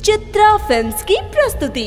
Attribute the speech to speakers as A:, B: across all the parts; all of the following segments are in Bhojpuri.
A: चित्रा फिल्म्स की प्रस्तुति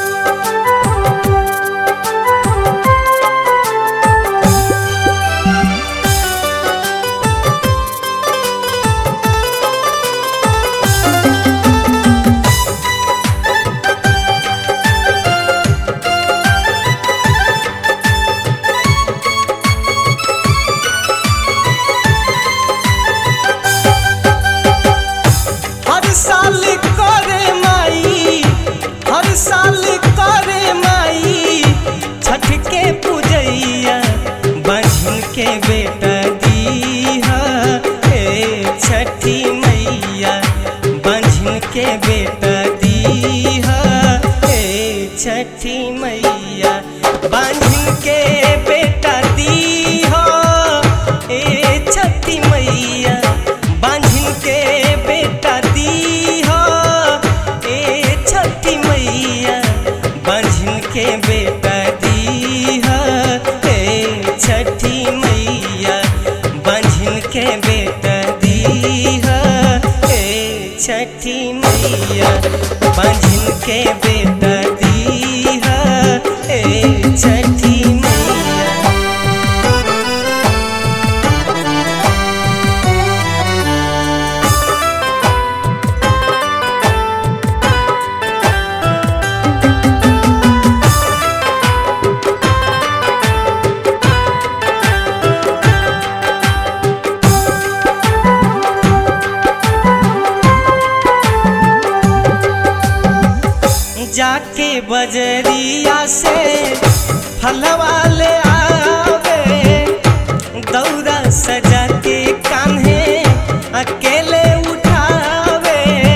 B: हर साल करे माई हर साल करे माई छठ के पूजैया बहन के बेटा दीहा ए छठी मैया बहन के बेटा दीहा ए छठी मैया बहन के बेटा दीहा ए छठी मैया बांझिन के बेटा दीहा ए छठी मैया बांझिन के बेटा दीहा ए छठी मैया बांझिन के बेटा दीहा ए छठी मैया बांझिन के बेटा दीहा ए छठी मैया जाके बजरिया से फलवा ले आवे दौरा सजा के कान्हे अकेले उठावे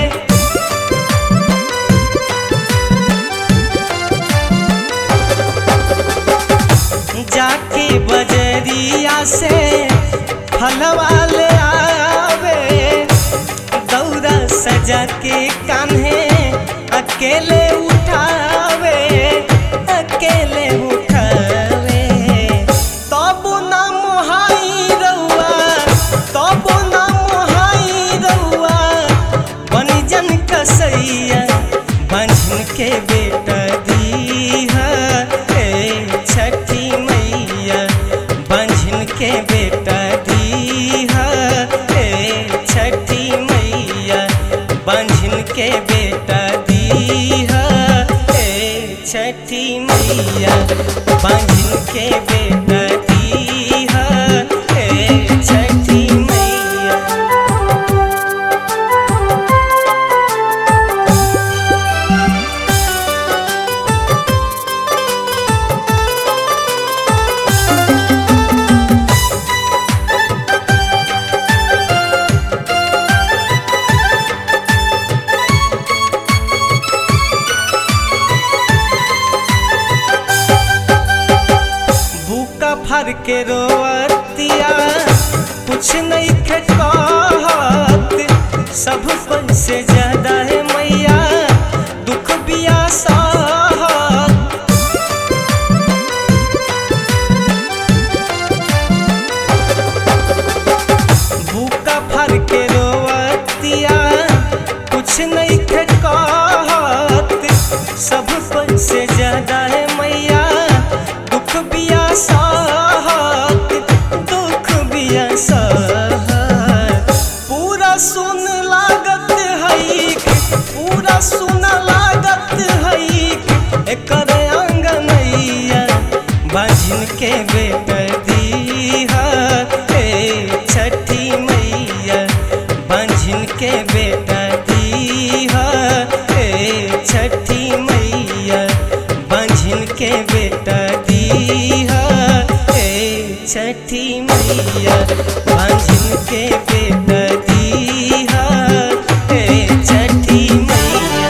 B: जाके बजरिया से फलवा ले आवे दौरा सजा के कान्हे अकेले उठावे अकेले उठावे तब ना मोहाई रउआ तब ना मोहाई रउआ बनी जन कसैया बंझन के बेटा दीहा ए छठी मैया बंझन के बेटा दीहा ए छठी मैया बंझन के बेटा दीहा ए छठी मैया बंझन के बेटा दीहा ए छठी मैया भूखा फर के रोवतिया कुछ नहीं खे कहत सब पन से ज्यादा है मैया दुख बिया सहत भूखा फर के रोवतिया कुछ नहीं खे कहत सब पन से ज्यादा है मैया दुख बिया सहत दुख बिया सहत पूरा सुन लागत है पूरा सुन लागत है एकर आंगनैया बाजिन के बेटा दीहा ए छठी मैया बांझिन के बेटा दीहा ए छठी मैया बांझिन के बेटा दीहा ए छठी मैया बांझिन के बेटा दीहा ए छठी मैया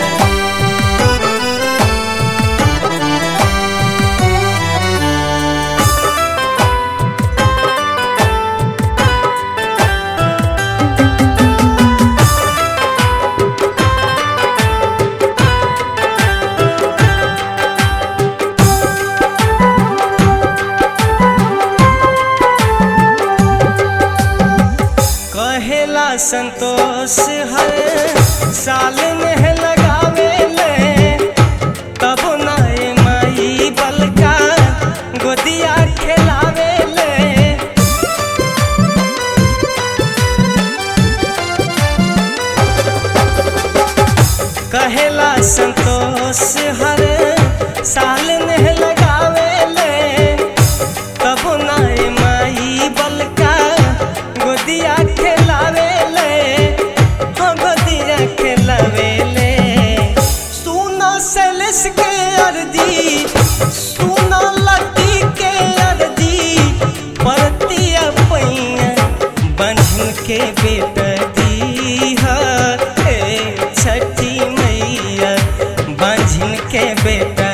B: कहे कहेला संतोष हर साल में लगावे ले तब नाय माई बलका गोदिया खेलावे ले हाँ गोदिया खेलावे ले सुना सेलेस के अर्जी सुना लती के अर्जी परतिया पैया बन्हन के बेटा दी है छठी मैया बन्हन के बेटा